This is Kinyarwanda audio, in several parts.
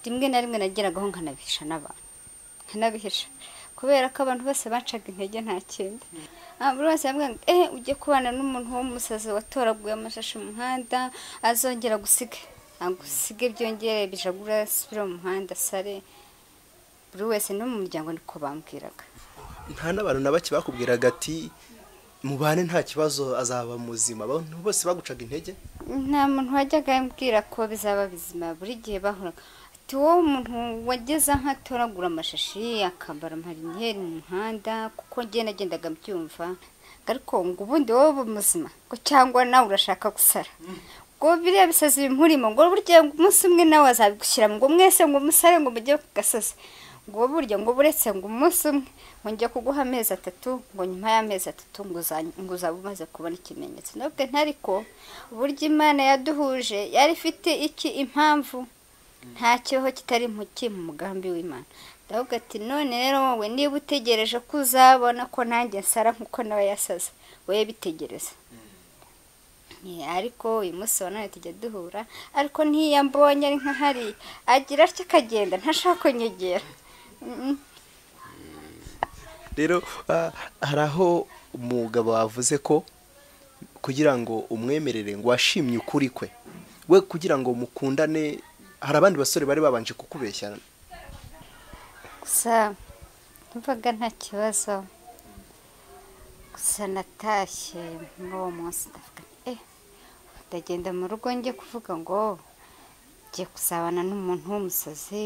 rimwe na rimwe nageraga aho nkanabihisha n'abantu nkanabihisha kubera ko abantu bose bancaga intege nta kindi buri wese yambwiraga eh ujye kubana n'umuntu w'umusazi watoraguye amashashi mu muhanda azongera gusiga agusige byongere bijagura asubire mu muhanda sare buri wese no mu muryango niko bambwiraga nta n'abantu na bake bakubwiraga ati mubane nta kibazo azaba muzima abantu bose bagucaga intege nta muntu wajyaga ambwira ko bizaba bizima buri gihe bahoraga ati wowe umuntu wageze aho atoragura amashashi akambara amarinyeri mu muhanda kuko njye nagendaga mbyumva ariko ngo ubundi wowe uba muzima ngo cyangwa nawe urashaka gusara ngo biriya bisazi bimurimo ngo burya umunsi umwe nawe azabigushyira ngo mwese ngo musare ngo mujye ku gasozi ngo burya ngo buretse ngo umunsi umwe ngo njya kuguha amezi atatu ngo nyuma y'amezi atatu ngo uza- ngo uzaba umaze kubona ikimenyetso nabwo ntariko uburyo imana yaduhuje yari ifite iki impamvu nta kibaho kitari impuki mu mugambi w'imana ndavuga ati none rero wowe niba utegereje ko uzabona ko nanjye nsara nk'uko nawe yasaza wowe bitegereza Yeah, ariko uyu munsi wa none tujya duhura ariko n'iyo mbonye ari nk'ahari agira atya akagenda ntashaka kunyegera Mm, rero ah, hari aho umugabo wavuze ko kugira ngo umwemerere ngo washimye ukuri kwe we kugira ngo mukundane hari abandi basore bari babanje kukubeshya gusa numvaga nta kibazo gusa natashye muri uwo munsi ndavuga nti, eh ndagenda mu rugo njye kuvuga ngo ngiye kuzabana n'umuntu w'umusazi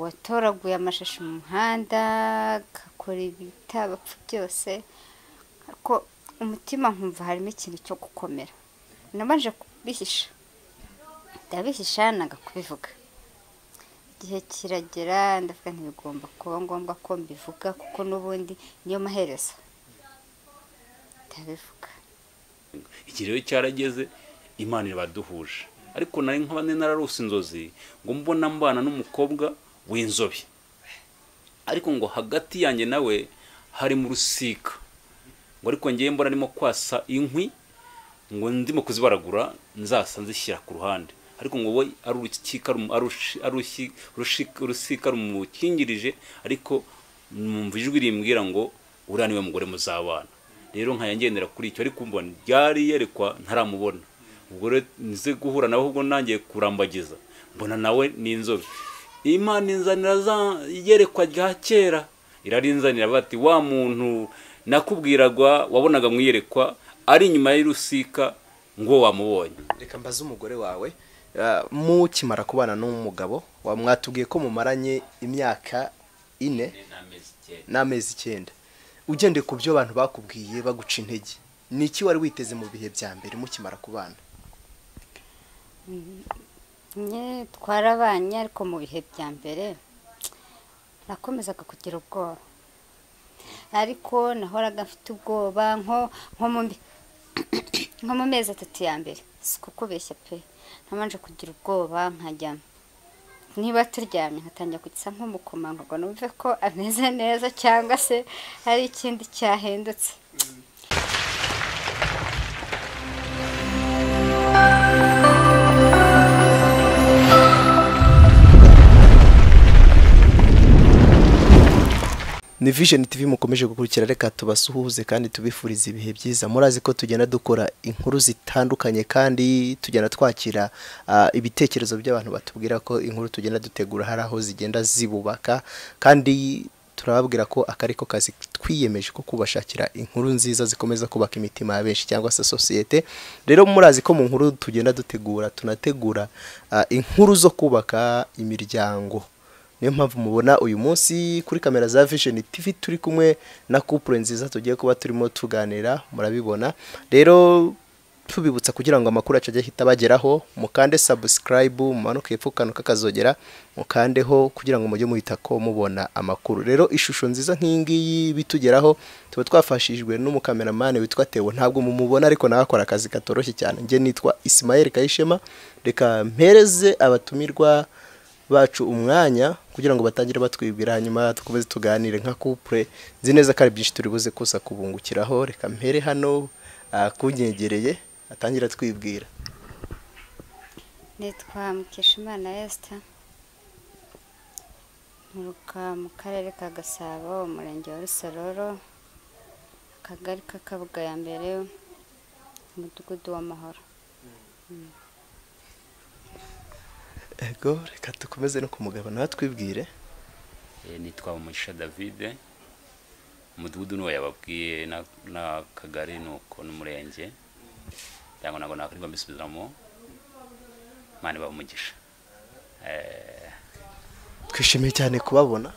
watoraguye amashashi mu muhanda agakora ibitabapfa byose ariko umutima nkumva harimo ikintu cyo gukomera nabanje kubihisha ndabihisha nanga kubivuga igihe kiragera ndavuga ntibigomba kuba ngombwa ko mbivuga kuko n'ubundi niyo maherezo ndabivuga iki rero cyarageze imana irabaduhuje ariko nari nk'abandi nararose inzozi ngo mbona mbana n'umukobwa w'inzobe ariko ngo hagati yanjye nawe hari mu rusika ngo ariko ngewe mbona arimo kwasa inkwi ngo ndimo kuzibaragura nzasa nzishyira ku ruhande ariko ngo we ari urukika rumu- ari urushi- ari urushi- urushika- urusika rumukingirije ariko numva ijwi rimbwira ngo uriya niwe mugore muzabana rero nkajya ngendera kuri icyo ariko mbona ryari yerekwa ntaramubona ubwo rero nze guhura nawe ahubwo nangiye kurambagiza mbona nawe ni inzobe imana inzanira za iyerekwa rya kera irarinzanira bati wa muntu nakubwiragwa wabonaga mu iyerekwa ari inyuma y'urusika ngo wamubonye reka mbaze umugore wawe ah, mukimara kubana n'umugabo wa- mwatubwiye ko mumaranye imyaka ine n'amezi icyenda ugendeye ku byo abantu bakubwiye baguca intege ni iki wari witeze mu bihe bya mbere mukimara kubana Nye twarabanye ariko mu bihe bya mbere nakomezaga kugira ubwoba ariko nahoraga mfite ubwoba nko nko mu mi- nko mu mezi atatu ya mbere si kukubeshya pe nabanje kugira ubwoba nkajya niba turyamye nkatangira kugisa nk'umukomangagwa numve ko ameze neza cyangwa se hari ikindi cyahindutse ni vision tv mukomeje gukurikira reka tubasuhuze kandi tubifuriza ibihe byiza murazi ko tugenda dukora inkuru zitandukanye kandi tugenda twakira ah, ibitekerezo by'abantu batubwira ko inkuru tugenda dutegura hari aho zigenda zibubaka kandi turababwira ko akari ko kazi twiyemeje ko kubashakira inkuru nziza zikomeza kubaka imitima ya benshi cyangwa se sosiyete rero murazi ko mu nkuru tugenda dutegura tunategura ah, inkuru zo kubaka imiryango niyo mpamvu mubona uyu munsi kuri kamera za vision tv turi kumwe na couple nziza tugiye kuba turimo tuganira murabibona rero tubibutsa kugira ngo amakuru yacu ajye ahita bageraho mukande subscribe mumanuke hepfo ku kantu kakazogera mukandeho kugira ngo mujye muhita ko mubona amakuru rero ishusho nziza nk'iyi ngiyi bitugeraho tuba twafashijwe n'umukameramani witwa tewo ntabwo mumubona ariko nawe akora akazi katoroshye cyane njye nitwa isimayeli kayishema reka mpereze abatumirwa bacu umwanya kugira ngo batangire batwibwira hanyuma dukomeze tuganire nka couple nzi neza ko ari byinshi turi buze kuza kubungukiraho reka mpere hano ah, kunyegereye atangire atwibwira nitwa mukeshimana esita nturuka mu karere ka gasabo umurenge wa rusororo akagari k'akabuga ya mbere umudugudu w'amahoro ego reka dukomeze no ku mugabo nawe twibwire Eh, nitwa umugisha davide umudugudu niwo yababwiye na- n'akagari nuko n'umurenge cyangwa ntabwo nakwirirwa mbisubizamo imana ibaha umugisha Eh, twishimiye cyane kubabona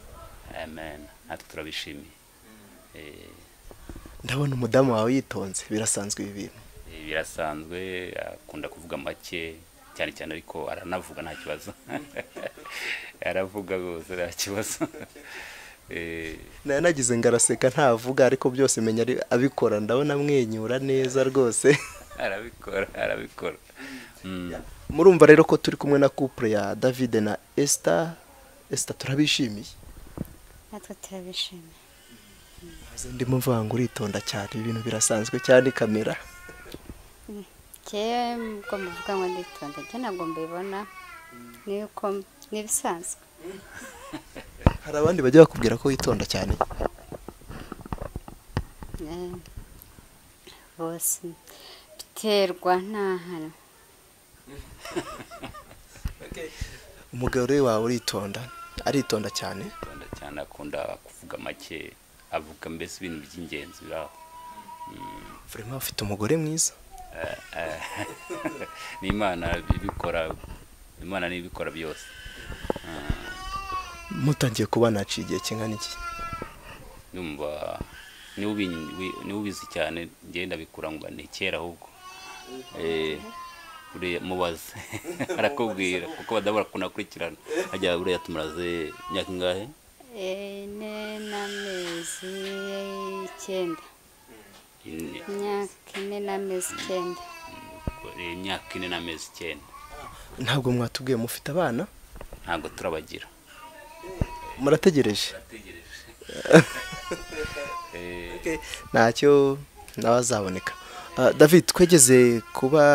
amen natwe turabishimiye Eh, ndabona umudamu wawe yitonze birasanzwe ibi bintu eh, birasanzwe akunda kuvuga make cyane cyane ariko aranavuga nta kibazo aravuga rwose nta kibazo Eh, nari nagize ngo araseka ntavuga ariko byose menya ari- abikora ndabona amwenyura neza rwose arabikora arabikora Mm. murumva rero ko turi kumwe na couple ya david na esther esther turabishimiye natwe turabishimiye Maze ndimo mvuga ngo uritonda cyane ibi bintu birasanzwe cyane kamera njyewe ubwo muvuga ngo nditonda njye ntabwo mbibona ni uko ni ibisanzwe hari abandi bajya bakubwira ko witonda cyane Eh, bose biterwa nta hantu umugore wawe uritonda aritonda cyane akunda cyane akunda kuvuga make avuga mbese ibintu by'ingenzi biri aho Mm, vraiment afite umugore mwiza eh, eh. ni imana ibikora imana niyo ibikora byose mutangiye kubana haciye igihe kingana iki numva niwe ubi- wi- niwe ubizi cyane ngenda bikura ngo ni kera ahubwo Eh, uriya mubaze arakubwira kuko badabu kunakurikirana hajya uriya tumuraze imyaka ingahe ine n'amezi icyenda Ine. imyaka ine n'amezi icyenda Eh, imyaka ine n'amezi icyenda ntabwo mwatubwiye mufite abana ntabwo turabagira murategereje Eh, ntacyo n'abazaboneka Ah, david twegeze kuba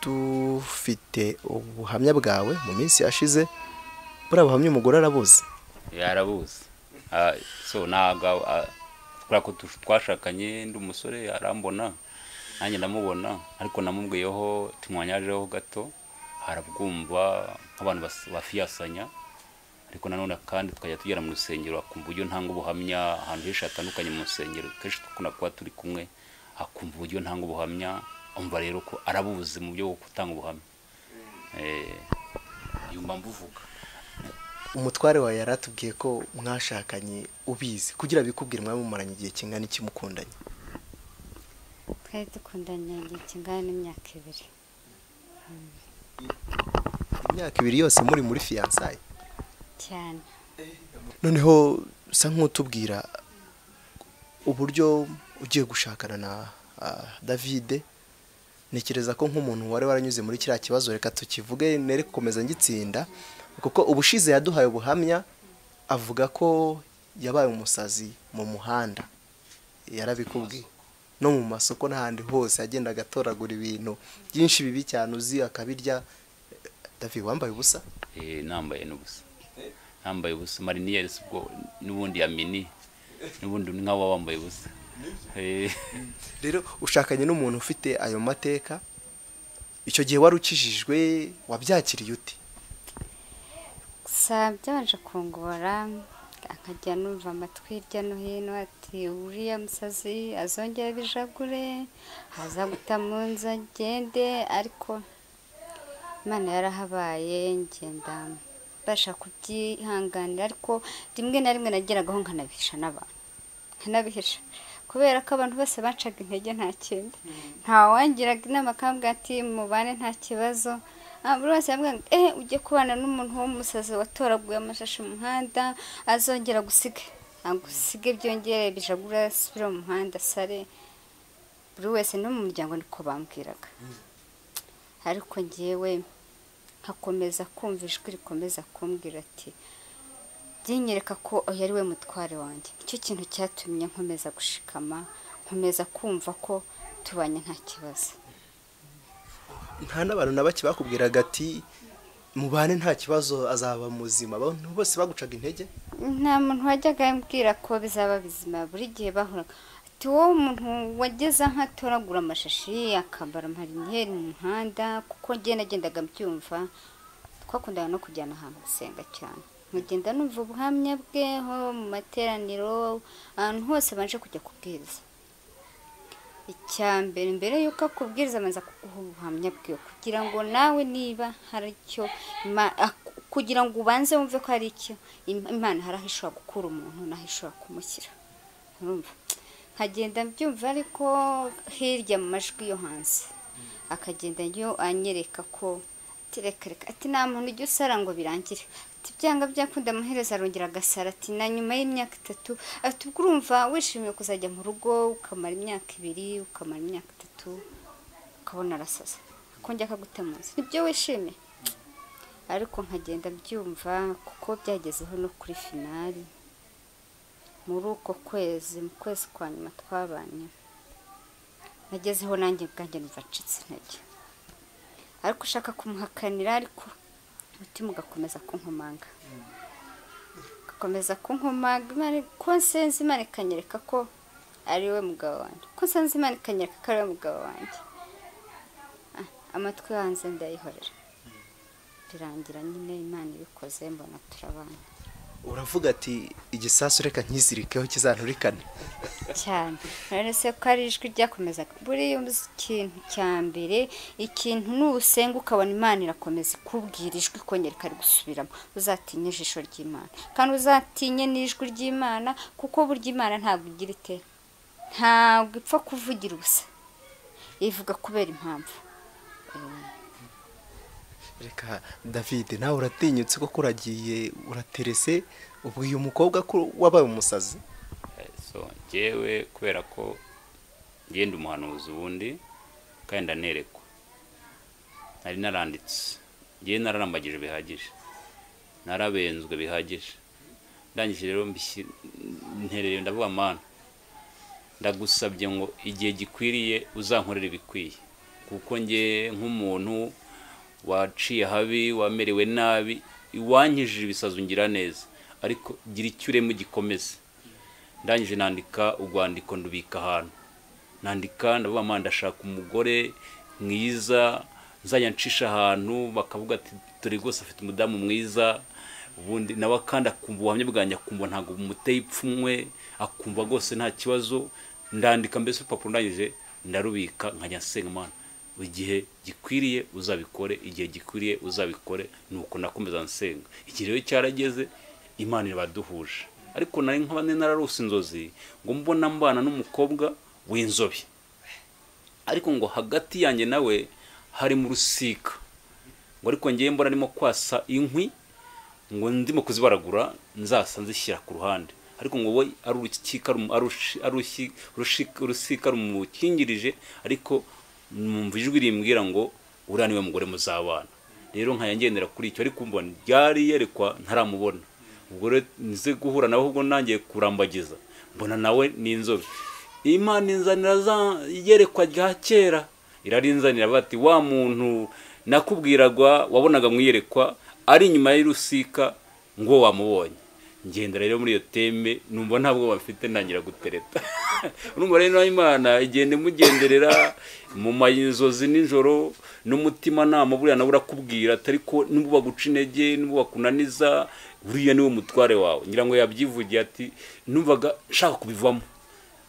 dufite ubuhamya bwawe mu minsi yashize buriya buhamya umugore arabuzi yarabuze Ah, so ntabwo kubera ko tu- twashakanye ndi umusore arambona nanjye ndamubona ariko namubwiyeho tumwanyajeho gato harabwumva nk'abantu bas- bafiyasanya ariko nanone kandi tukajya tugera mu rusengero akumva uburyo ntanga ubuhamya ahantu henshi hatandukanye mu rusengero kenshi dukunda kuba turi kumwe akumva uburyo ntanga ubuhamya umva rero ko arabuze mu byo gutanga ubuhamya Eh, yumva mvuga umutware wawe yari atubwiye ko mwashakanye ubizi kugira bikubwire mwaba mumaranye igihe kingana iki mukundanye twari dukundanye igihe kingana n'imyaka ibiri imyaka ibiri yose muri muri fiyansaye cyane noneho usa nk'utubwira uburyo ugiye gushakana na ah, david ntekereza ko nk'umuntu wari waranyuze muri kiriya kibazo reka tukivuge nere gukomeza ngitsinda kuko ubushize yaduhaye ubuhamya avuga ko yabaye umusazi mu muhanda yarabikubwiye no mu masoko n'ahandi hose yagendaga atoragura ibintu byinshi bibi cyane uzi akabirya david wambaye ubusa Eh, nambaye n'ubusa nambaye ubusa mariniyeri si ubwo n'ubundi ya mini n'ubundi ni nk'aba wambaye ubusa Eh, rero ushakanye n'umuntu ufite ayo mateka icyo gihe wari ukijijwe wabyakiriye uti gusa byabanje kungora akajya numva amatwi hirya no hino ati uriya musazi azongera abijagure aza guta mu nzu agende ariko imana yarahabaye ngenda mbasha kubyihanganira ariko rimwe na rimwe nageragaho nkanabihisha n'abantu nkanabihisha kubera ko abantu bose bacaga intege nta kindi ntawangiraga inama akambwira ati mubane nta kibazo Ah, buri wese yambwira ngo eh ujye kubana n'umuntu w'umusazi watoraguye amashashi mu muhanda azongera gusiga agusige byongere bijagura asubire mu muhanda sare buri wese no mu muryango niko bambwiraga ariko ngewe nkakomeza kumva ijwi rikomeza kumbwira ati byinyereka ko oya ari we mutware wanjye nicyo kintu cyatumye nkomeza gushikama nkomeza kumva ko tubanye nta kibazo nta n'abantu na bake bakubwiraga ati mubane nta kibazo azaba muzima abantu bose bagucaga intege nta muntu wajyaga ambwira ko bizaba bizima buri gihe bahuraga ati wowe umuntu wageze aho atoragura amashashi akambara amariniyeri mu muhanda kuko njye nagendaga mbyumva twakundaga no kujyana ahantu gusenga cyane nkagenda numva ubuhamya bweho mu materaniro ahantu hose baje kujya kubwiriza icya mbere mbere y'uko akubwiriza abanza kuguha ubuhamya bwe kugira ngo nawe niba hari icyo Ima- ak- kugira ngo ubanze wumve ko hari icyo Im- imana hari aho ishobora gukura umuntu n'aho ishobora kumushyira urumva nkagenda mbyumva ariko hirya mu majwi yo hanze akagenda yo anyereka ko ati reka reka ati nta muntu ujya usara ngo birangire ati byanga byakunda amaherezo arongera agasara ati na nyuma y'imyaka itatu ati ubwo urumva wishimiye kuzajya mu rugo ukamara imyaka ibiri ukamara imyaka itatu ukabona arasaza akongera akagutemuza nibyo wishimiye ariko nkagenda mbyumva kuko byagezeho no kuri finali muri uko kwezi mu kwezi kwa nyuma twabanye nagezeho nanjye ubwanjye numva ncitse intege ariko ushaka kumuhakanira ariko umutima ugakomeza kunkomanga ugakomeza kunkomanga imana ko nsenze imana ikanyereka ko ari we mugabo wanjye ko nsenze imana ikanyereka ko ari we mugabo wanjye Ah, amatwi yo hanze ndayihorera birangira nyine imana ibikoze mbona turabana uravuga ati igisasu reka nkizirikeho kizanturikane cyane urabona ko ari ijwi ryakomezaga buriya ikintu cya mbere ikintu nusenga ukabona imana irakomeza ikubwira ijwi ikongera ikarigusubiramo uzatinye ijisho ry'imana kandi uzatinye n'ijwi ry'imana kuko burya imana ntabwo igira ite ntabwo ipfa kuvugira ubusa ivuga kubera impamvu reka david nawe uratinyutse kuko uragiye uraterese ubwiye umukobwa ko wabaye umusazi so njyewe kubera ko ngenda umuhanuzi ubundi kandi ndanerekwa nari naranditse ngewe nararambagije bihagije narabenzwe bihagije ndangije rero mbishyi- ntereye ndavuga mana ndagusabye ngo igihe gikwiriye uzankorere ibikwiye kuko nge nk'umuntu waciye habi wamerewe nabi iwankijije ibisazi ngira neza ariko gira icyo urema ugikomeze ndangije nandika urwandiko ndubika ahantu nandika ndavuga mpande ndashaka umugore mwiza nzajya ncisha ahantu bakavuga ati dore rwose afite umudamu mwiza ubundi nawe kandi akumva ubuhamya bwanjye akumva ntabwo bumuteye ipfunwe akumva rwose nta kibazo ndandika mbese urupapuro ndangije ndarubika nkajya nsenga imana igihe gikwiriye uzabikore igihe gikwiriye uzabikore nuko nakomeza nsenga igihe rero cyarageze imana irabaduhuje ariko nari nkaba nararose inzozi ngo mbona mbana n'umukobwa w'inzobe ariko ngo hagati yanjye nawe hari mu rusika ngo ariko ngewe mbona arimo kwasa inkwi ngo ndimo kuzibaragura nzasa nzishyira ku ruhande ariko ngo we ari urukika rumu- ari urushi- ari urushi- urushika- urusika rumukingirije ariko numva ijwi rimbwira ngo uriya niwe mugore muzabana rero nkajya ngendera kuri icyo ariko mbona ryari yerekwa ntaramubona ubwo rero nze guhura nawe ahubwo nangiye kurambagiza mbona nawe ni inzobe imana inzanira za iyerekwa rya kera irarinzanira bati wa muntu nakubwiragwa wabonaga mu iyerekwa ari inyuma y'urusika ngo wamubonye ngendera rero muri iyo teme numva nta bwoba bafite ntangira gutereta urumva rero nawe imana igenda imugenderera mu mayinzozi nijoro n'umutima nama buriya nawe urakubwira atari ko nubwo baguca intege nubwo bakunaniza buriya niwe mutware wawe ngira ngo yabyivugiye ati numvaga nshaka kubivamo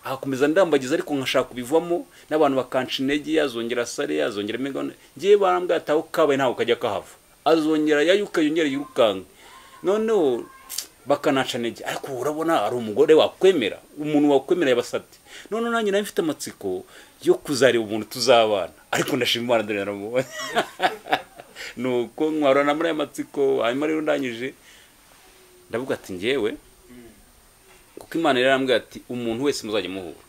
akomeza ndambagiza ariko nkashaka kubivamo n'abantu bakanca intege yazongera asare yazongera imigabane ngewe barambwira ati aho kabaye ntabwo kajya kahava azongera yayuka yongera yirukanka noneho bakanaca intege ariko ubu urabona hari umugore wakwemera umuntu wakwemera yabasabye noneho nanjye nawe mfite amatsiko yo kuzareba umuntu tuzabana ariko ndashima imana dore naramubonye nuko nkwarana muri aya matsiko hanyuma rero ndangije ndavuga ati ngewe kuko imana yari yarambwira ati umuntu wese muzajya muhura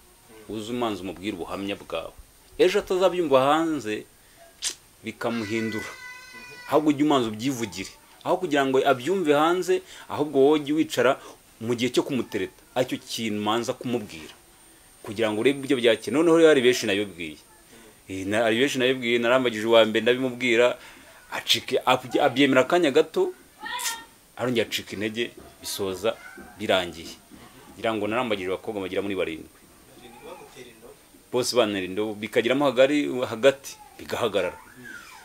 uze umanza umubwire ubuhamya bwawe ejo atazabyumva hanze bikamuhindura ahubwo ujye umanza ubyivugire aho kugira ngo abyumve hanze ahubwo wowe ujye wicara mu gihe cyo kumutereta aricyo kintu manza kumubwira kugira ngo urebe ibyo byakira noneho rero hari benshi nabibwiye Eh, na- hari benshi nabibwiye narambagije uwa mbere ndabimubwira acike abye- abyemera akanya gato arongera acika intege bisoza birangiye ngira ngo narambagije abakobwa bagera muri barindwi bose bantera indobo bikagiramo hagari hagati bigahagarara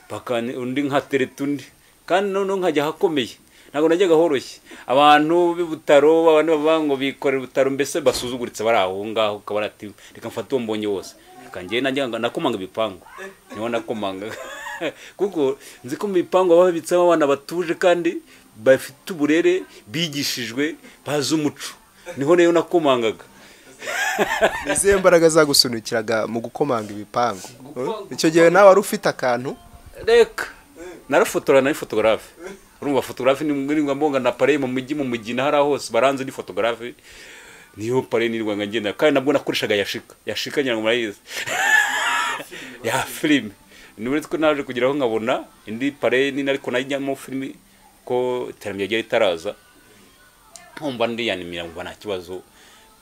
Paka ni- undi nkatereta undi kandi noneho nkajya ahakomeye ntabwo najyaga horoshye abantu b'ibutaro abantu bavuga ngo bikorera ibutaro mbese basuzuguritse bari aho ngaho ukaba ati reka mfate uwo mbonye wose reka njyewe najyaga nakomanga ibipangu niho nakomanga kuko nzi ko mu bipangu baba babitsemo abana batuje kandi bafite uburere bigishijwe bazi umuco niho rero nakomangaga ni izihe mbaraga zagusunikiraga mu gukomanga ibipangu icyo gihe nawe wari ufite akantu reka narafotora nari fotogarafe urumva fotogarafe nirwa mbonga na pareye mu mujyi mu mugina hariya hose baranze ni fotogarafe niyo pareye nirwa ngagenda kandi nabwo nakoreshaga yashika yashika ngira ngo murayizi ya filime ni uretse ko naje kugeraho nkabona indi pareye nini ariko najyamo filime ko iterambere ryari ritaraza nkumva ndiyanimira ngo nta kibazo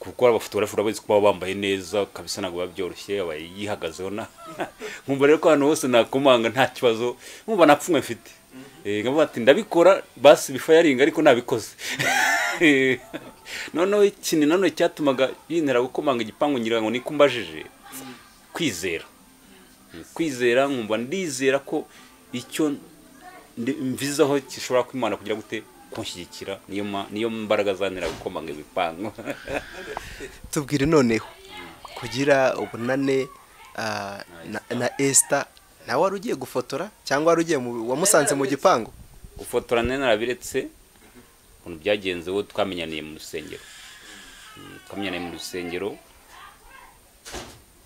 kuko abafotografi urabazi ko baba bambaye neza kabisa ntabwo biba byoroshye aba yihagazeho na nkumva rero ko ahantu hose nakomanga nta kibazo nkumva nta pfunwe mfite Eh, nkavuga ati ndabikora basi bifayaringa ariko nabikoze Eh, noneho ikintu nanone cyatumaga yintera gukomanga igipangu ngira ngo niko mbajije kwizera kwizera nkumva ndizera ko icyo ndi- mvizaho gishobora kuba Imana kugira gute kunshyigikira niyo ma- niyo mbaraga zantera gukomanga ibipangu tubwire noneho kugira ubunane ah, na- na esita nawe wari ugiye gufotora cyangwa wari ugiye mu- wamusanze mu gipangu gufotora nari narabiretse ukuntu byagenze uwo twamenyaniye mu rusengero Mm, twamenyaniye mu rusengero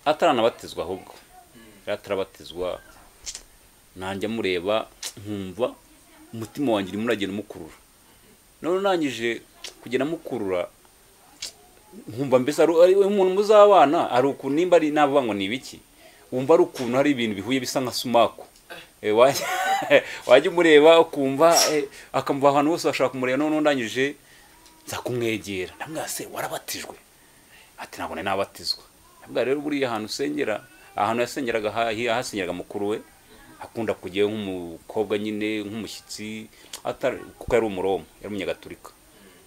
ataranabatizwa ahubwo yari atarabatizwa nanjya mureba nkumva umutima wanjye urimo uragenda umukurura none urangije kugenda amukurura nkumva mbese ari ari umuntu muzabana ari ukuntu nimba ari navuga ngo ni ibiki wumva ari ukuntu hari ibintu bihuye bisa nka sumaku Eh, wajya wajya umureba ukumva eh, akamuva ahantu hose washaka kumureba none undangije nza kumwegera ndamubwira se warabatijwe ati ntabwo nari nabatizwa ndamubwira rero buriya ahantu usengera ahantu yasengeraga ha- ahasengeraga mukuru we akunda kujyayo nk'umukobwa nyine nk'umushyitsi atari kuko yari umuroma yari umunyagatulika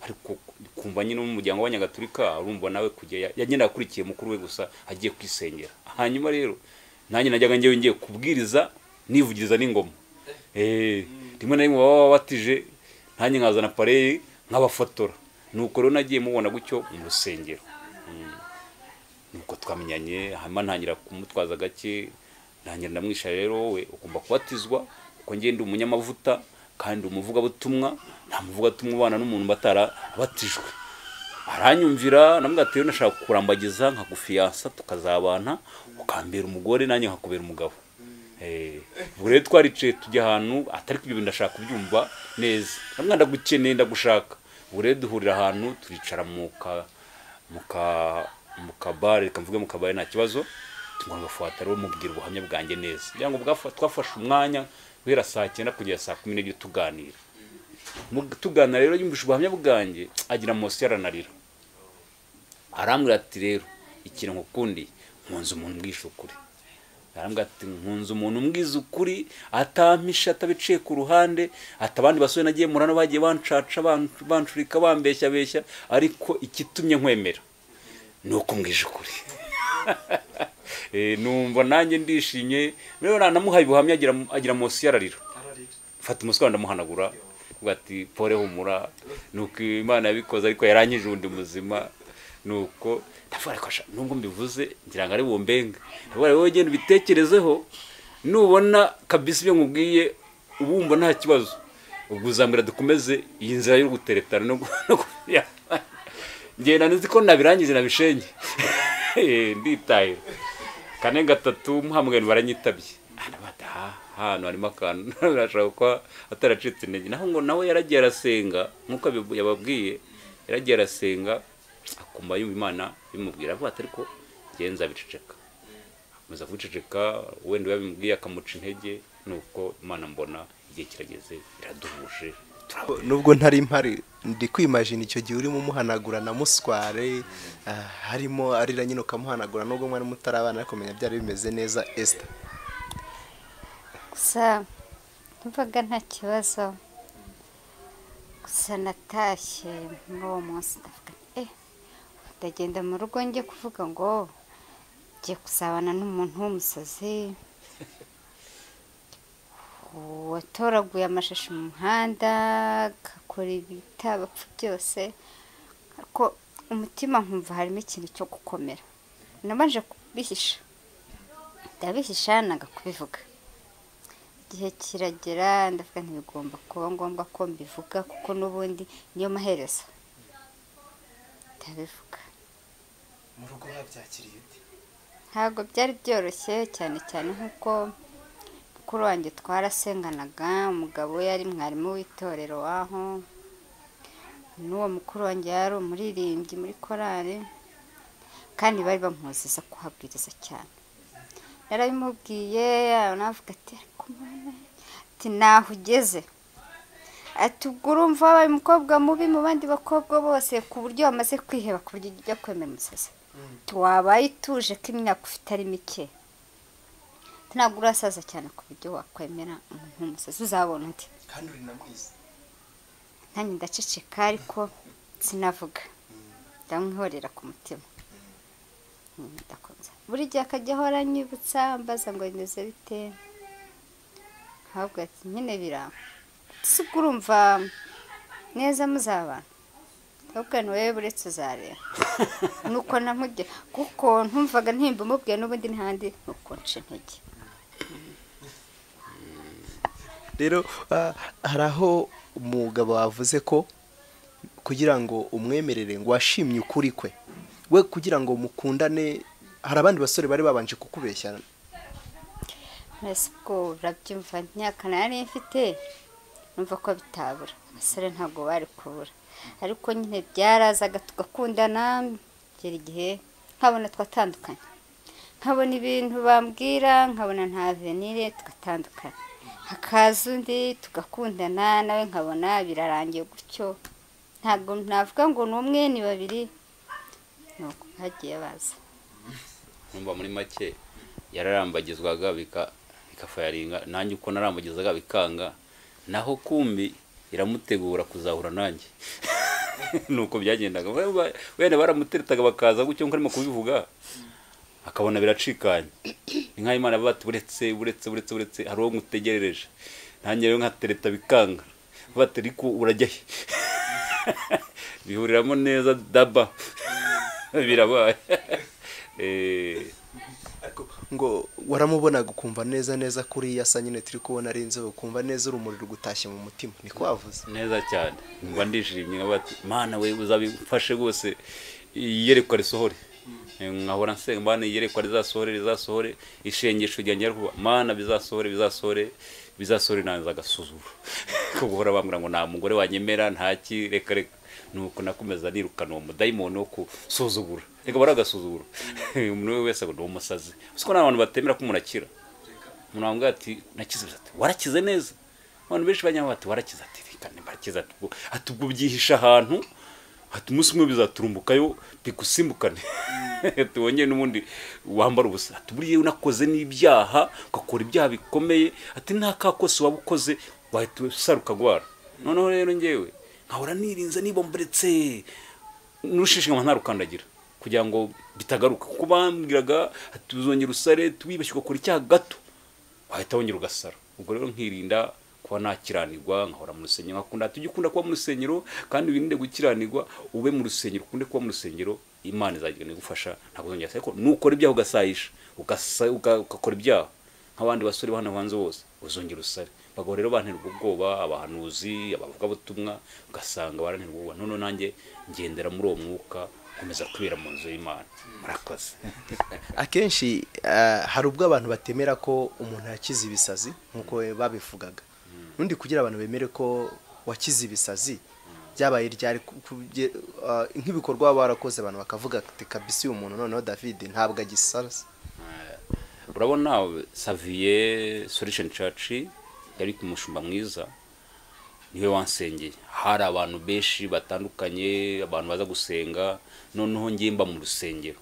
ariko kumva nyine umuryango w'abanyagatulika urumva nawe kujya ya- yagendaga akurikiye mukuru we gusa agiye kwisengera hanyuma rero nanjye najyaga njyewe ngiye kubwiriza nivugiriza n'ingoma Eh, rimwe na rimwe baba babatije nanjye nkazana pareye nkabafotora nuko rero nagiye mubona gutyo mu rusengero Mm. nuko twamenyanye hanyuma ntangira kumutwaza gake ntangira ndamwisha rero wowe ugomba kubatizwa kuko ngende umunyamavuta kandi umuvugabutumwa nta muvugabutumwa ubana n'umuntu batarabatijwe aranyumvira namubwira ati rero nashaka kukurambagiza nkagufiyansa tukazabana ukambera umugore nanjye nkakubera umugabo Eh, ubwo rero twaricaye tujya ahantu atari ibyo bintu ndashaka kubyumva neza namwe ndagukeneye ndagushaka ubwo rero duhurira ahantu turicara mu ka mu ka mu kabare reka mvuge mu kabare nta kibazo tugomba agafuata rero mubwira ubuhamya bwanjye neza kugira ngo bwafa- twafashe umwanya guhera saa cyenda kugera saa kumi n'ebyiri tuganira Mu- tuganira rero yumvise ubuhamya bwanjye agira amosi aranarira arambwira ati rero ikintu ngukundiye nkunze umuntu mbwisha ukuri arambwira ati nkunze umuntu umbwiza ukuri atampisha atabiciye ku ruhande ati abandi basore nagiye murano bagiye bancaca ban- bancurika bambeshyabeshya ariko ikitumye nkwemera ni uko umbwije ukuri Eh, numva nanjye ndishimye rero nanamuhaye ubuhamya agira agira munsi yararira mfata umuswa ndamuhanagura avuga ati pore humura nuko imana yabikoze ariko yarangije undi muzima nuko ndavuga ariko sha, nubwo mbivuze ngira ngo ari bumbenga ndavuga rero wowe genda ubitekerezeho nubona kabisa ibyo nkubwiye uba wumva nta kibazo ubwo uzambwira dukomeze iyi nzira yo guteretana no gu- no gu- ngenda nzi ko nabirangize nabishenye Eh, nditaye kane gatatu muhamagani baranyitabye anabata hano harimo akantu birashobora kuba ataracitse intege naho ngo nawe yaragiye arasenga nk'uko abibu- yababwiye yaragiye arasenga akumva yumva imana bimubwira avuga ati ariko genza biceceka akomeza kubiceceka wenda yabimubwiye akamuca intege nuko imana mbona igihe kirageze iraduhuje turabona nubwo ntari mpari ndi kwimajina icyo gihe urimo umuhanagura na musware ah, harimo arira nyine ukamuhanagura nubwo mwari mutarabana ariko menya byari bimeze neza esita gusa numvaga nta kibazo gusa natashye muri uwo munsi ndavuga nti, eh ndagenda mu rugo njye kuvuga ngo ngiye kuzabana n'umuntu w'umusazi watoraguye amashashi mu muhanda agakora ibitabapfa byose ariko umutima nkumva harimo ikintu cyo gukomera nabanje kubihisha ndabihisha nanga kubivuga igihe kiragera ndavuga ntibigomba kuba ngombwa ko mbivuga kuko n'ubundi niyo maherezo ndabivuga mu rugo babyakiriye ute ntabwo byari byoroshye cyane cyane nk'uko mukuru wanjye twarasenganaga umugabo we yari mwarimu w'itorero waho n'uwo mukuru wanjye yari umuririmbyi muri korari kandi bari bamuziza kuhabwiriza cyane narabimubwiye navuga ati ariko mwana, ati naho ugeze ati ubwo urumva wabaye umukobwa mubi mu bandi bakobwa bose ku buryo bamaze kwiheba ku buryo ujya kwemera umusazi wabaye utuje ko imyaka ufite ari mike ntabwo urasaza cyane ku buryo wakwemera umuntu w'umusazi uzabona undi kandi uri na mwiza nanjye ndaceceka ariko sinavuga ndamwihorera ku mutima Mm, ndakomeza buri gihe akajya ahora anyibutsa ambaza ngo bimeze bite ntabwo ati nyine biranga si ubwo urumva neza muzabana ahubwo ni wowe buretse uzareba nuko namujya kuko ntumvaga ntimba umubwiye n'ubundi ntihandi nuko nca intege rero ah, hari aho umugabo wavuze ko kugira ngo umwemerere ngo washimye ukuri kwe we kugira ngo mukundane hari abandi basore bari babanje kukubeshya mbese ubwo urabyumva imyaka nari mfite numva ko bitabura abasore ntabwo bari kubura ariko nyine byarazaga tugakundana kugera igihe nkabona twatandukanye nkabona ibintu bambwira nkabona nta venire tugatandukana hakaza undi tugakundana nawe nkabona birarangiye gutyo ntabwo navuga ngo ni umwe ni babiri ni uko hagiye baza nkumva muri make yararambagizwaga bika- bikafayaringa nanjye uko narambagizaga bikanga naho kumbi iramutegura kuzahura nanjye nuko byagendaga We- we- wenda baramuteretaga bakaza gutyo nko arimo kubivuga akabona biracikanye ni nk'aho imana bati buretse buretse buretse buretse hari uwo mutegerereje nanjye rero nkatereta bikanga bati ariko urajya he bihuriramo neza daba birabaye Eh, ariko ngo waramubonaga ukumva neza neza kuri asa nyine turi kubona ari inzobe ukumva neza urumuri rugutashye mu mutima niko wavuze neza cyane ngwa ndishimye nkaba ati mana we uzabifashe rwose iyerekwa risohore Eh, nkahora nsenga mana iyerekwa rizasohore rizasohore ishengesho ryanjye ryakuba mana bizasohore bizasohore bizasohore nanze agasuzuguro ko guhora bambwira ngo nta mugore wanyemera nta ki reka reka nuko nakomeza nirukana uwo mudayimoni wo gusuzugura reka baragasuzugura umuntu uwo wese ngo ni umusazi uzi ko nta bantu batemera ko umuntu akira umuntu wambwira ati nakize ati warakize neza abantu benshi bajya bati warakize ati reka mbarakize ati ubwo ati ubwo byihisha ahantu ati umunsi umwe bizaturumbukayo bigusimbukane ati wongeye n'ubundi wambara ubusa ati buriya unakoze n'ibyaha ugakora ibyaha bikomeye ati nta kakosi waba ukoze wahita usaruka agwara noneho rero ngewe nkahora nirinze nibomberetse n'ushishikama ntarukandagira kugira ngo bitagaruka kuko bambwiraga ati uzongera usare tuwibeshye ugakora icyaha gato wahita wongera ugasara ubwo rero nkirinda kuba nakiranirwa nkahora mu rusengero nkakunda ati ujye ukunda kuba mu rusengero kandi wirinde gukiranirwa ube mu rusengero ukunde kuba mu rusengero imana izagenda igufasha ntabwo uzongera gusara ariko nukora ibyaha ugasayisha ugasa- uga- ugakora ibyaha nk'abandi basore bo hano hanze bose uzongera usare bagabo rero banterwa ubwoba abahanuzi abavugabutumwa ugasanga baranterwa ubwoba none nanjye ngendera muri uwo mwuka nkomeza kwibera mu nzu y'imana murakoze akenshi ah, hari ubwo abantu batemera ko umuntu yakize ibisazi nk'uko babivugaga n'undi kugira abantu bemere ko wakize ibisazi byabaye ryari ku- ku- bye- ah, nk'ibikorwa baba barakoze abantu bakavuga ati kabisi uyu muntu noneho david ntabwo agisaza urabona saviye solution church yari umushumba mwiza niwe wansengeye hari abantu benshi batandukanye abantu baza gusenga noneho ngiye mba mu rusengero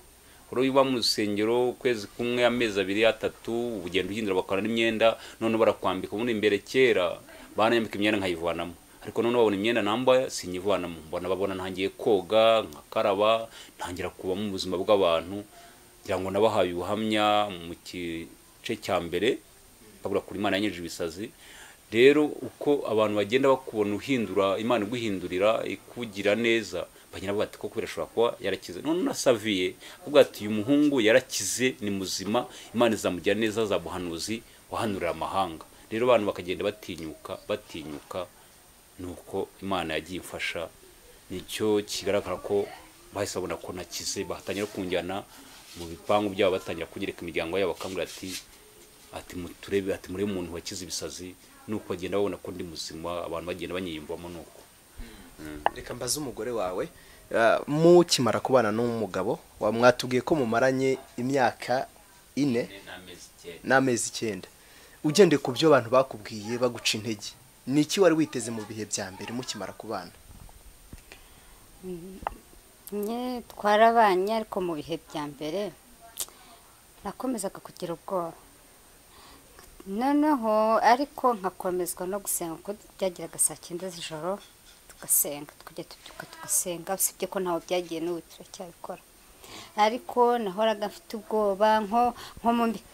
rero iyo uba mu rusengero ukwezi kumwe amezi abiri atatu ugenda uhindura bakabona n'imyenda none barakwambika ubundi imbere kera banambika imyenda nkayivanamo ariko none babona imyenda nambaye sinyivanamo mbona babona ntangiye koga nkakaraba ntangira kuba mu buzima bw'abantu ngira ngo nabahaye ubuhamya mu gice cya mbere babura kuri imana yanyeje ibisazi rero uko abantu bagenda bakubona uhindura imana iguhindurira ikugira neza bagenda bavuga ati koko birashobora kuba yarakize none unasaviye avuga ati uyu muhungu yarakize ni muzima imana izamujyana neza za buhanuzi wahanurira amahanga rero abantu bakagenda batinyuka batinyuka ni uko imana yagiye imfasha nicyo kigaragara ko bahise babona ko nakize batangira kunjyana mu bipangu byabo batangira kunyereka imiryango yabo bakangurira ati ati muturebe ati murebe umuntu wakize ibisazi nuko bagenda babona ko ndi muzima abantu bagenda banyiyumvamo nuko reka mbaze umugore wawe ah, mukimara kubana n'umugabo wa- mwatubwiye ko mumaranye imyaka ine n'amezi icyenda ugendeye ku byo abantu bakubwiye baguca intege ni iki wari witeze mu bihe bya mbere mukimara kubana Nye twarabanye ariko mu bihe bya mbere nakomezaga kugira ubwoba noneho ariko nkakomezwa no gusenga kuko byagiraga saa cyenda z'ijoro tugasenga tukajya tubyuka tugasenga usibye ko ntawe byagiye n'ubu turacyabikora ariko nahoraga mfite ubwoba nko nko mu mbi-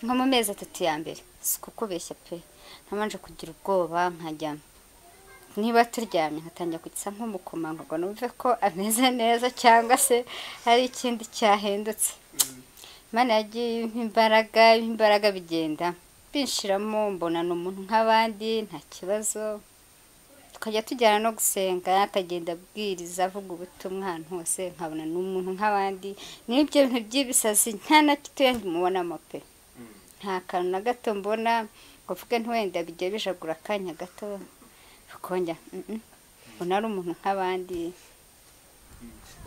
nko mu mezi atatu ya mbere si kukubeshya pe ntabanje kugira ubwoba nkajyamo niba turyamye nkatangira kugisa nk'umukomangoma numve ko ameze neza cyangwa se hari ikindi cyahindutse imana yagiye impa imbaraga impa imbaraga bigenda binshiramo mbona ni umuntu nk'abandi nta kibazo tukajya tujyana no gusenga akagenda abwiriza avuga ubutumwa ahantu hose nkabona ni umuntu nk'abandi n'ibyo bintu by'ibisazi nta na gitoya ndimubonamo pe nta kantu na gato mbona ngo mvuge ntiwenda bijya bijagura akanya gato kongera ubona ari umuntu nk'abandi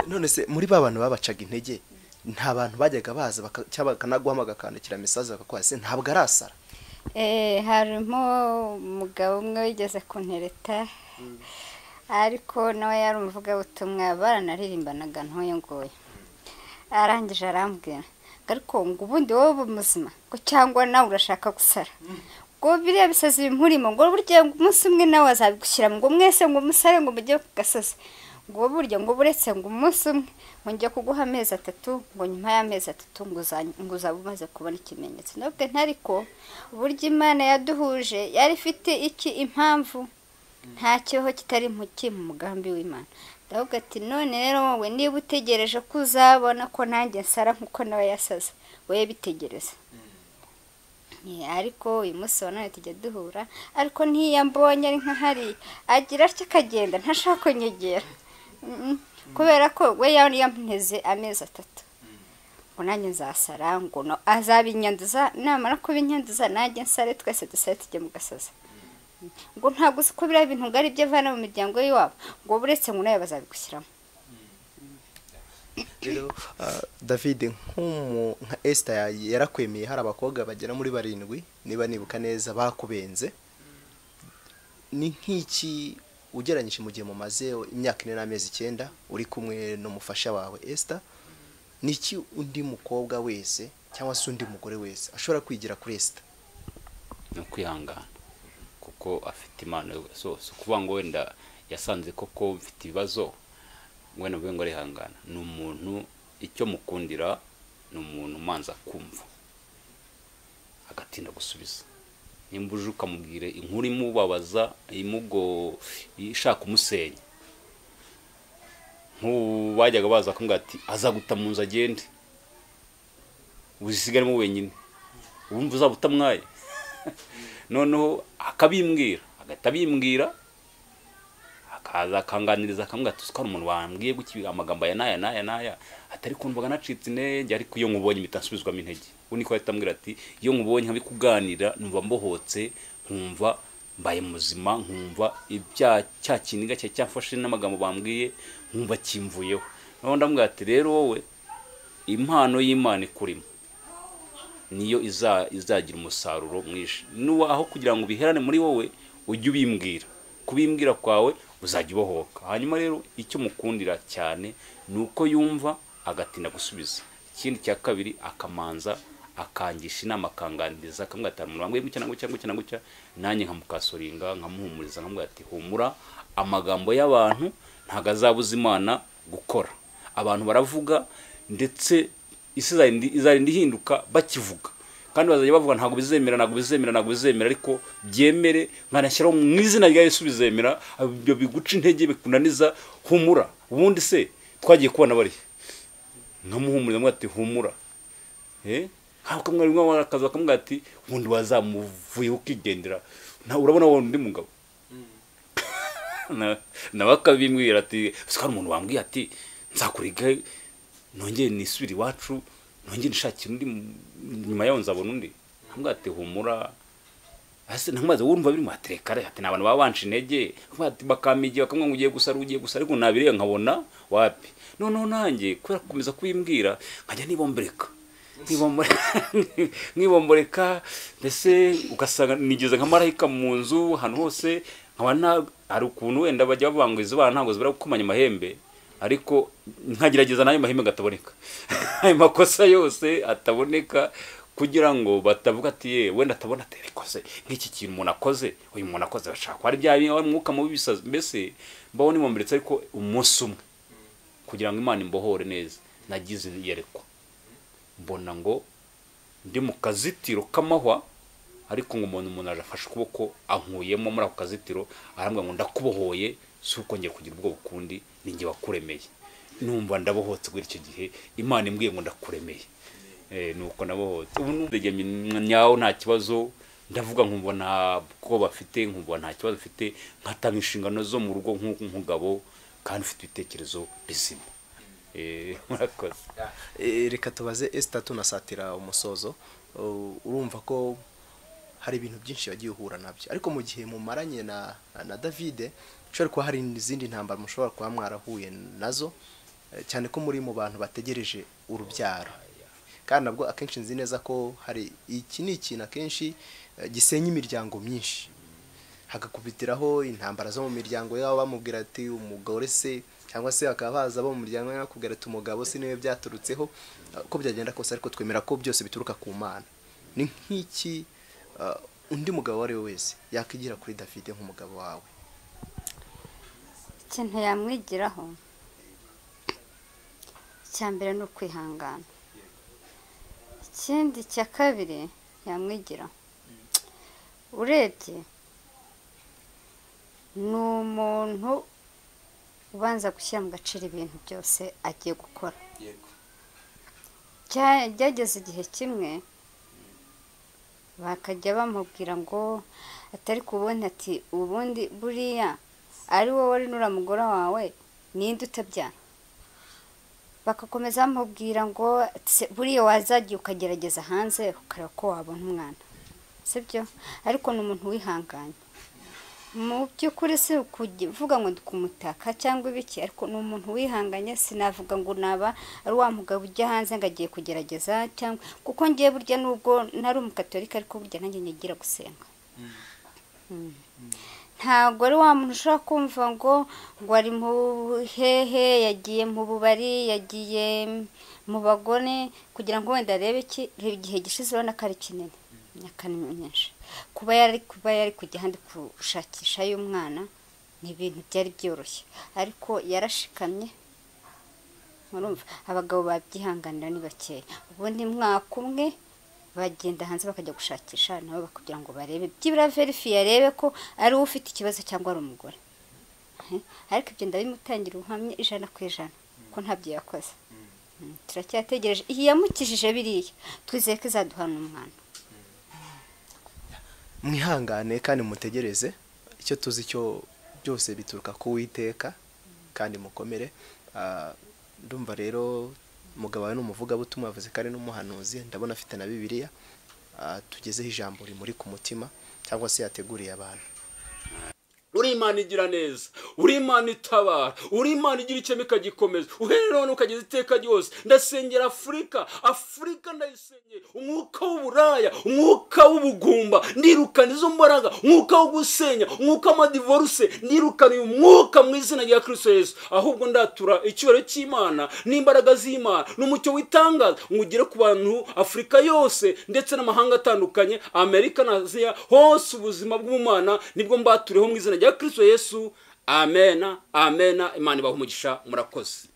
none se muri ba bantu babacaga intege nta bantu bajyaga baza baka- cyangwa bakanaguhamagara bakandikira mesaje bakakubaza se ntabwo arasara Eh, harimo umugabo umwe wigeze kuntereta ariko nawe yari umuvugabutumwa baranaririmbanaga ntoya ngoya arangije arambwira ngo ariko ngo ubundi wowe uba muzima ngo cyangwa nawe urashaka gusara ngo biriya bisazi bimurimo ngo burya ngo umunsi umwe nawe azabigushyiramo ngo mwese ngo musare ngo mujye ku gasozi ngo burya ngo buretse ngo umunsi umwe ngo njye kuguha amezi atatu ngo nyuma y'amezi atatu ngo uza- ngo uzaba umaze kubona ikimenyetso nubwo ntariko burya imana yaduhuje yari ifite iki impamvu nta kibaho kitari impuki mu mugambi w'imana ndavuga ati none rero wowe niba utegereje ko uzabona ko nanjye nsara nk'uko nawe yasaze wowe bitegereza Ni, ariko uyu munsi wa none tujya duhura ariko n'iyo mbonye ari nk'ahari agira atya akagenda ntashaka kunyegera Mm, kubera ko we yari yamunteze amezi atatu ngo nanjye nzasara ngo no- azabinyanduza namara kubinyanduza nanjye nsare twese dusare tujye mu gasozi ngo ntabwo uzi ko biriya bintu ngo ari ibyo avana mu miryango y'iwabo ngo buretse ngo nawe bazabigushyiramo rero ah, david nk'umu- nka esita yarakwemeye hari abakobwa bagera muri barindwi niba nibuka neza bakubenze ni nk'iki ugereranyije mu gihe mumaze imyaka ine n'amezi icyenda uri kumwe n'umufasha wawe esita ni iki undi mukobwa wese cyangwa se undi mugore wese ashobora kwigira kuri esita ni ukwihangana kuko afite impano so si ukuvuga ngo wenda yasanze koko mfite ibibazo wenda mvuge ngo arihangana ni umuntu icyo mukundira ni umuntu umanza kumva agatinda gusubiza nimba uje ukamubwira inkuru imubabaza imugo ishaka umusenya nk'ubu bajyaga baza kumubwira ati azaguta mu nzu agende uzisigaremo wenyine wumva uzaba utamwaye noneho akabimbwira agahita abimbwira akaza akanganiriza akamubwira ati ko umuntu wambwiye gutya amagambo aya n'aya n'aya n'aya atari kumvaga nacitse intege ariko iyo nkubonye impita nsubizwamo intege we niko ahita ambwira ati iyo nkubonye nkabikuganira numva mbohotse nkumva mbaye muzima nkumva ibya cya kiniga cyari cyafashe n'amagambo bambwiye nkumva kimvuyeho noneho ndamubwira ati rero wowe impano y'imana ikurimo niyo iza- izagira umusaruro mwinshi nuba aho kugira ngo ubiherane muri wowe ujye ubimbwira kubimbwira kwawe uzajya ubohoka hanyuma rero icyo mukundira cyane ni uko yumva agatinda gusubiza ikindi cya kabiri akamanza akangisha inama akanganiriza akamwatara mu rubango gutya na gutya gutya na gutya nanjye nkamukasoringa nkamuhumuriza nkamubwira ati humura amagambo y'abantu ntabwo azabuza imana gukora abantu baravuga ndetse isi izarinda izarinda ihinduka bakivuga kandi bazajya bavuga ntabwo bizemera ntabwo bizemera ntabwo bizemera ariko byemere nkanashyiraho mu izina rya Yesu bizemera ibyo biguca intege bikunaniza humura ubundi se twagiye kubona bariya nkamuhumuriza mwe ati humura eh ntabwo mwari mwe akazi bakamubwira ati ubundi wazamuvuyeho ukigendera nta urabona wowe undi mugabo Na- nawe akabimbwira ati ese hari umuntu wambwiye ati nzakuriga nongere nisubire iwacu nongere nshakire undi mu- nyuma yaho nzabona undi nkamubwira ati humura hasi ntamubaze wowe urumva biri muhatereka reka ati ni abantu baba banca intege Nkamubwira ati bakamigiye bakamubwira ngo ugiye gusara ugiye gusara ariko nabireba nkabona wapi noneho nanjye kubera gukomeza kubimbwira nkajya nibombereka Nkibombore- nkibomboreka mbese ugasanga nigeze nka marayika mu nzu ahantu hose nkaba nta hari ukuntu wenda bajya bavuga izo bana ntabwo zibura gukomanya amahembe ariko nkagerageza n'ayo mahembe ataboneka ayo makosa yose ataboneka kugira ngo batavuga ati ye wenda atabona atarikoze nk'iki kintu umuntu akoze uyu muntu akoze bashaka hari bya bintu, wari umwuka mubi bisazi mbese mbaho nimomberetse ariko umunsi umwe kugira ngo imana imbohore neza nagize iyerekwa mbona ngo ndi mu kazitiro k'amahwa ariko ngo umuntu umuntu arafashe ukuboko ankuyemo muri ako kazitiro arambwira ngo ndakubohoye si uko ngiye kugira ubwoba ukundi ni njye wakuremeye numva ndabohotse kuri icyo gihe imana imbwiye ngo ndakuremeye Eh, ni uko nabohotse ubu ndegemye nyawo nta kibazo ndavuga nkumva nta bwoba afite nkumva nta kibazo afite nkatanga inshingano zo mu rugo nk'umugabo kandi ufite ibitekerezo bizima Eh, murakoze Eh, reka tubaze esita tunasatira umusozo Uh, urumva ko hari ibintu byinshi wagiye uhura nabyo ariko mu gihe mumaranye na na David ushobora kuba hari izindi ntambara mushobora kuba mwarahuye nazo eh, cyane ko muri mu bantu bategereje urubyaro kandi nabwo akenshi nzi neza ko hari iki ni ikintu akenshi eh, gisenya imiryango myinshi hagakubitiraho intambara zo mu miryango yabo bamubwira ati umugore se cyangwa se bakaba baza bo mu muryango we bakubwira ati umugabo se niwe byaturutseho uko byagenda kose ariko twemera ko byose bituruka ku mana ni nk'iki uh, undi mugabo uwo ari we wese yakwigira kuri david nk'umugabo wawe ikintu yamwigiraho icya mbere ni ukwihangana ikindi cya kabiri yamwigiraho urebye ni umuntu ubanza gushyira mu gaciro ibintu byose agiye gukora Bya- byageze igihe kimwe bakajya bamubwira ngo atari kubona ati ubundi buriya ari wowe wari nura mugore wawe ninde utabyara bagakomeza bamubwira ngo "Se, buriya wazajya ukagerageza hanze ukareba ko wabona umwana sibyo ariko ni umuntu wihanganye mu by'ukuri si ukuvuga ngo ndi kumutaka cyangwa ibiki ariko ni umuntu wihanganye sinavuga ngo naba ari wa mugabo ujya hanze ngo agiye kugerageza cyangwa kuko ngiye burya nubwo ntari umukatorika ariko burya nanjye nyigira gusenga Mm. ntabwo ari wa muntu ushobora kumva ngo ngo ari mu buhehe yagiye mu bubari yagiye mu bagone kugira ngo wenda arebe iki reba igihe gishize urabona ko ari kinini imyaka ni myinshi kuba yari kuba yari kujya ahandi gushakisha y'umwana ni ibintu byari byoroshye ariko yarashikamye murumva abagabo babyihanganira ni bakeya ubundi mwaka umwe bagenda hanze bakajya gushakisha nabo kugira ngo barebe byibura verifiye arebe ko ari we ufite ikibazo cyangwa ari umugore Eh, ariko ibyo ndabimutangira ubuhamya ijana ku ijana ko ntabyo yakoze Mm, turacyategereje iyi yamukijije biriya twizeye ko izaduhana umwana mwihangane kandi mutegereze icyo tuzi cyo byose bituruka ku witeka kandi mukomere Ah, ndumva rero umugabo wawe ni umuvugabutumwa yavuze ko ari n'umuhanuzi ndabona afite na bibiliya Ah, tugezeho ijambo rimuri ku mutima cyangwa se yateguriye abantu uri uri imana igira neza uri imana itabara uri imana igira ikeme ikagikomeza uhereye none ukageza iteka ryose ndasengera afurika afurika ndayisengera umwuka w'uburaya umwuka w'ubugumba ndirukana izo mbaraga umwuka wo gusenya umwuka w'amadivoruse ndirukana uyu mwuka mu izina rya kirisito yesu ahubwo ndatura icyubahiro cy'imana n'imbaraga z'imana n'umucyo witangaza ngo ugere ku bantu afurika yose ndetse n'amahanga atandukanye amerika na aziya hose ubuzima bw'umwana nibwo mbaturiyeho mu izina rya kirisito yesu amena amena imana ibaha umugisha murakoze